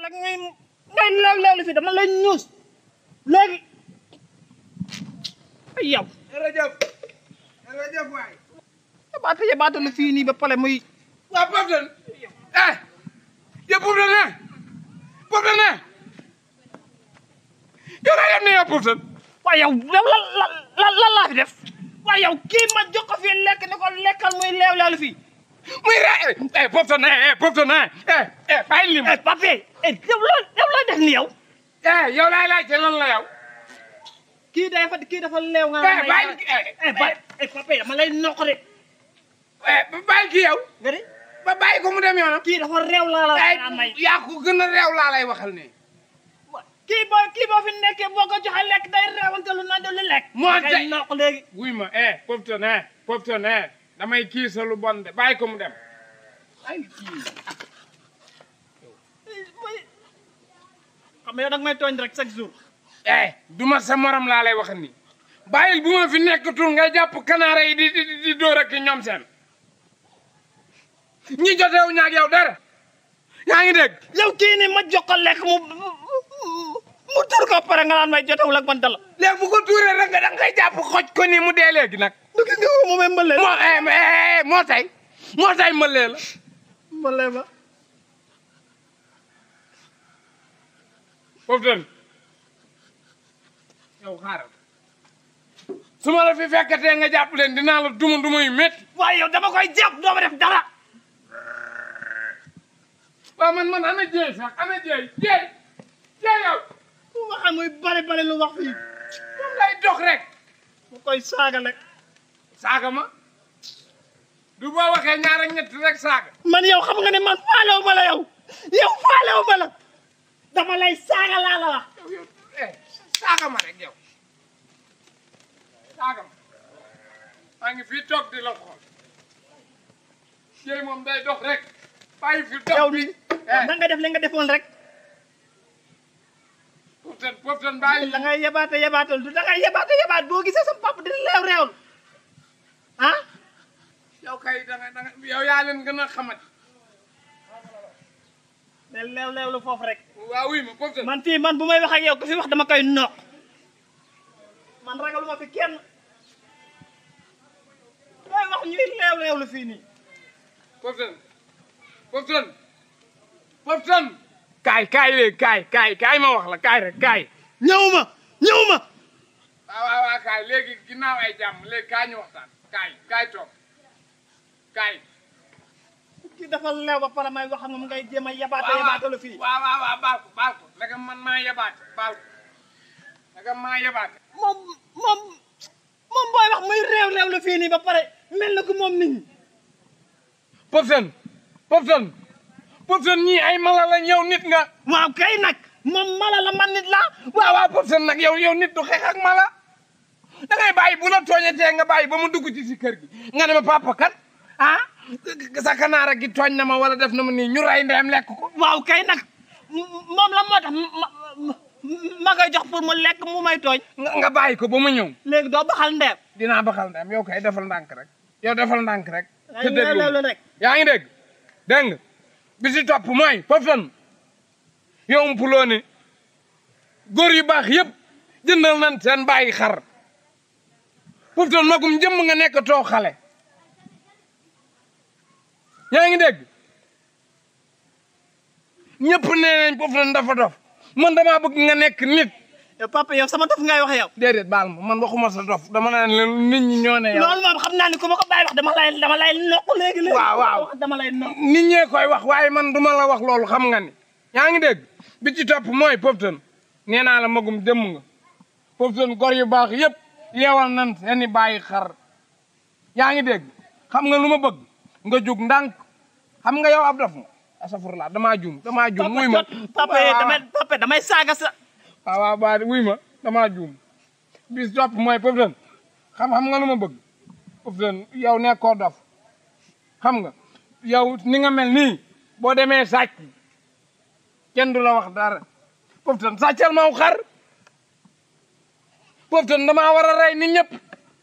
rek ngay ngay leew leew li fi dama lay ñuus léegi ay yow jërëjëf jërëjëf waay yabaate yabaate lu fii nii ba pare muy waa Poftan eh yow Poftan ne Poftan ne yow laa yem ne yow Poftan waaye yow yow lan lan lan lan laa fi def waaye yow kii ma jox ko fii lekk ni ko lekkal muy leew leew li fii muy re eh Poftan eh Poftan eh eh eh bàyyi lim eh pape eh yow loo yow loo def ni yow eh yow laay laajte lan la yow kii dafa kii dafa leew nga eh bàyyi eh ba eh pape dama lay noq de eh bàyyi ki yow nga de ba bàyyi ko mu dem yoonam kii dafa réew laa la eh nga may yaa ko gën a réew laa lay waxal ne kii boo kii boo fi nekkee boo ko joxe lekk day reewante lu naan lu lekk Moo ngay tey- noq léegi wuy ma eh Poftan eh Poftan eh damay kii sa lu bon de bàyyi ko mu dem ay kii xam nga yow da nga may tooñ rek chaque jour eh duma sa morom laa lay waxal ni bàyyil bu ma fi nekkatul nga jàpp kanaara yi di di di dóor ak ñoom seen ñi jotewu ñaag yow dara yaa ngi dégg yow kii ni ma jox ko lekk mu mu tur ko pare nga naan may jotewul ak man dala léegi bu ko tuuree rek nga da ngay jàpp xoj ko ni mu dee léegi nag du gis nga ko mu may mbële moo eh eh moo tay moo tay mëlee la mbële ba Poftan yow xaaral su ma la fi fekkatee nga jàpp leen dinaa la duma duma yu métti waaye yow dama koy jàpp doo ma def dara waaw man man ana jeey sax ana jeey jeey jeey yow mu waxee muy bari bari lu wax fii moom lay dox rek mu koy saaga rek saaga ma du boo waxee ñaar ak ñett rek saaga man yow xam nga ne man faalewu ma la yow yow faalewu ma la dama lay saaga laa la wax yow yow eh saaga ma rek yow saaga ma maa ngi fii toog di la xool jeey moom day dox rek bàyyi fi dox yow bi da nga def li nga defoon rek Poftan Poftan bàyyi da ngay yebaate yebaatal du da ngay yebaate yebaat boo gisee sa papa dina leew reewul ah yow kay da nga da nga yow yaa leen gën a xamati ne leew leew lu foofu rek waaw wuy ma Poftan man fii man bu may wax ak yow ku fi wax dama koy noq man ragaluma fi kenn may wax ñuy leew leew lu fii nii Poftan Poftan Poftan kaay kaay léegi kaay kaay kaay ma wax la kaay rek kaay ñëwuma ñëwuma waaw waaw waaw kaay léegi ginnaaw ay jàmm léegi kaay ñu waxtaan kaay kaay toog kaay kii dafa leew ba pare may wax ak moom ngay jéem a yebaate yebaate lu fii waaw waaw waaw baal ko baal ko naka man maa yebaate baal ko naka maa yebaate moom moom moom booy wax muy réew réew lu fii nii ba pare mel na ko moom nit ñi Poftan Poftan Poftan ñii ay mala la ñëw nit nga waaw kay nag moom mala la man nit la waaw waaw Poftan nag yow yow nit du xeex ak mala da ngay bàyyi bu la tooñatee nga bàyyi ba mu dugg ci si kër gi nga ne ma papa kat ah sa kanaara gi tooñ na ma wala def na ma nii ñu ray ndeyam lekk ko waaw kay nag moom la moo tax ma ma koy jox pour mu lekk mu may tooñ nga nga bàyyi ko ba mu ñëw léegi doo baxal ndeem dinaa baxal ndeyam yow kay defal ndànk rek yow defal ndànk rek ay leew leew lu rek yaa ngi dégg dégg nga bi si topp mooy Poftan yow umpuloo ne góor yu baax yëpp jëndal nañ seen bàyyi xar Poftan magum jëmm nga nekk too xale yaa ngi dégg ñëpp nee nañ Poftan dafa dof man damaa bëgg nga nekk nit yow papa yow sama dof ngay wax yow déedéet baal ma man waxuma sa dof dama naan leen nit ñi ñoo ne yow loolu moom xam naa ni ku ma ko bàyyi wax dama lay dama lay noq léegi léegi Waaw, waaw. dama lay noq nit ñee koy wax waaye man duma la wax loolu xam nga ni yaa ngi dégg bi ci topp mooy Poftan nee naa la magum jëmm nga Poftan gor yu baax yëpp yeewal nan seeni bàyyi xar yaa ngi dégg xam nga lu ma bëgg nga jug ndànk xam nga yow ab dof nga asafurlaa damaa juum damaa juum wuy ma papa waaw, damay papa damay saaga sa waaw waaw baa wuy ma damaa juum bis topp mooy Poftan xam xam nga lu ma bëgg Poftan yow nekkoo dof xam nga yow ni nga mel nii boo demee sàcc kenn du la wax dara Poftan sàccal ma aw xar Poftan damaa war a rey nit ñëpp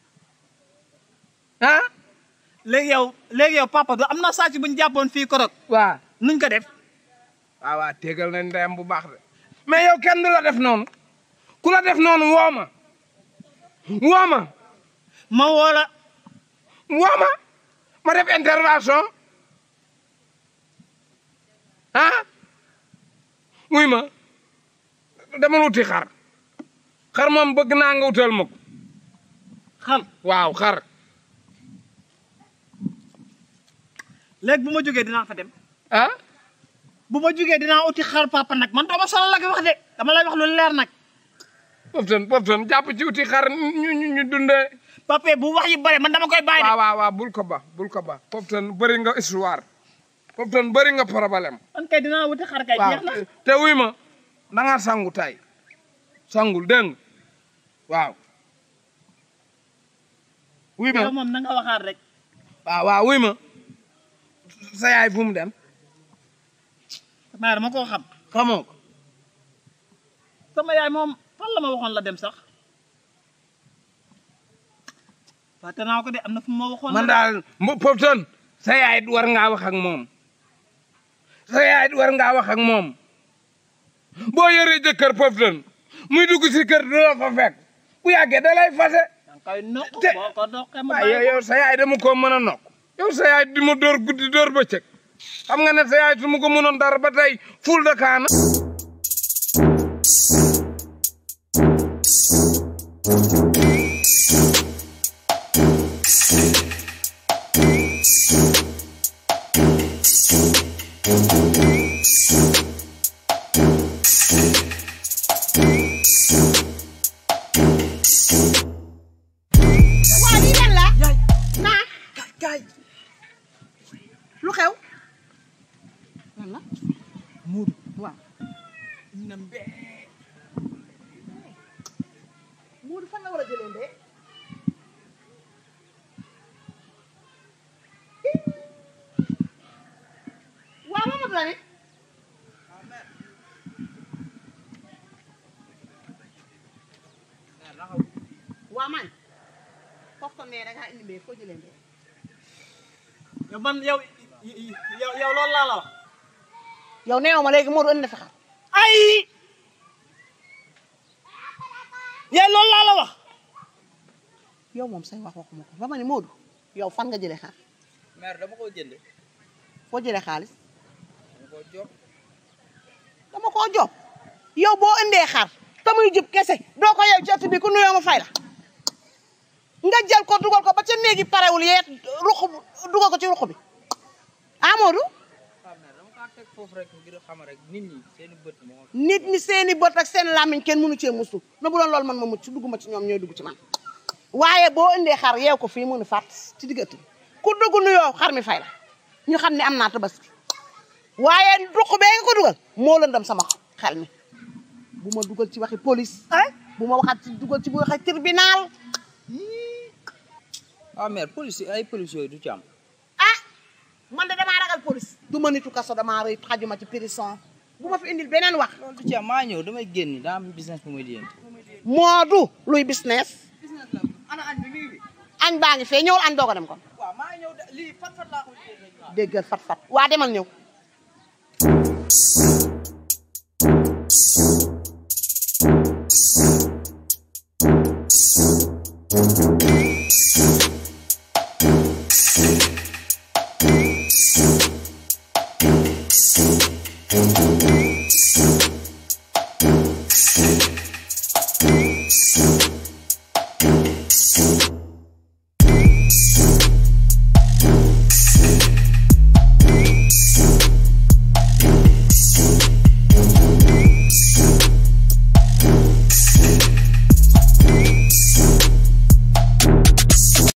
ah léegi yow léegi yow papa du am na sàcc bu ñu jàppoon fii korog waaw nuñ ko def waaw waaw tegal nañ ndeyam bu baax de mais yow kenn du la def noonu ku la def noonu woo ma woo ma ma woo la woo ma ma def intervention ah wuy ma dama wuti xar xar moom bëgg naa nga wutal ma ko xar waaw xar léegi bu ma jógee dinaa fa dem ah bu ma jógee dinaa uti xar papa nag man dama sonal la ko wax de dama lay wax lu leer nag poftan poftan jàpp ci wuti xar ñu ñu ñu dundee papa bu wax yi bare man dama koy bàyyi de waaw waaw waaw bul ko ba bul ko ba poftan bëri nga histoire poftan bëri nga problème man kay dinaa wuti xar kay waaw jeex na te wuy ma da nga sangu tay sangul dégg nga waaw wuy ma yow moom na nga waxaat rek waaw waaw wuy ma sa yaay fu mu dem maa dama koo xam xamoo ko sama yaay moom fan la ma waxoon la dem sax fàtte naa ko de am na fu ma waxoon man la daal mbo poftan sa yaay war ngaa wax ak moom sa yaay war ngaa wax ak moom boo yoree jëkkër poftan muy dugg si kër du la fa fekk bu yàggee da lay fase danga koy nokk te- boo ko doqee mu waaw yow bàyyi yow sa yaay dama ko mën a nokk yow sa yaay di ma dóor guddi dóor bëccëg xam nga ne sa yaay su ma ko mënoon dara ba tey ful de kaana waa lii lan la naa kaay lu xew lan la muur waaw na mbee Moodu fan la war a jëlee ndee waaw Mamadou la ne waaw man foofu nee da ngaa indi mbee foo jëlee ndee yow man yow yow yow loolu laa la wax yow neew ma léegi Moodu indi na fi xar ay yow loolu laa la wax yow moom say wax waxuma ko ba ma ne Moodu yow fan nga jëlee xar mère dama ko jënd foo jëlee xaalis dama ko jox dama koo jox yow boo indee xar te muy jub kese doo ko yow ci ëtt bi ku nuyoo ma fay la nga jël ko dugal ko ba ca néegi parewul yeet ruq dugal ko ci ruq bi Amadou ah mère dama kaa teg foofu rek ngir xam rek nit ñi seen i bët moo nit ñi seeni bët ak seen làmmiñ kenn mënu cee musu na bu doon loolu man ma mucc dugguma ci ñoom ñooy dugg ci man waaye boo indee xar yeew ko fii mënu fàtt ci digg ëtt bi ku dugg nuyoo xar mi fay la ñu xam ne am naa tabaski waaye ruq bee nga ko dugal moo lëndam sama xel mi bu ma dugal ci waxi police ay bu ma waxaat ci dugal ci bu waxee tribunal ah mère police ay police yooyu du ci am ah man de damaa ragal police du ma nitu kaso damaa rëy xajuma ci prison bu ma fi indil beneen wax loolu du ci am maa ñëw damay génn daa am business bu may di yéen moodu luy business business la ana añ bi mi ngi fi añ baa ngi fee ñëwul añ doog a dem kon waaw maa ñëw de lii fat fat laa ko jënd rek déggal fat fat waa demal ñëw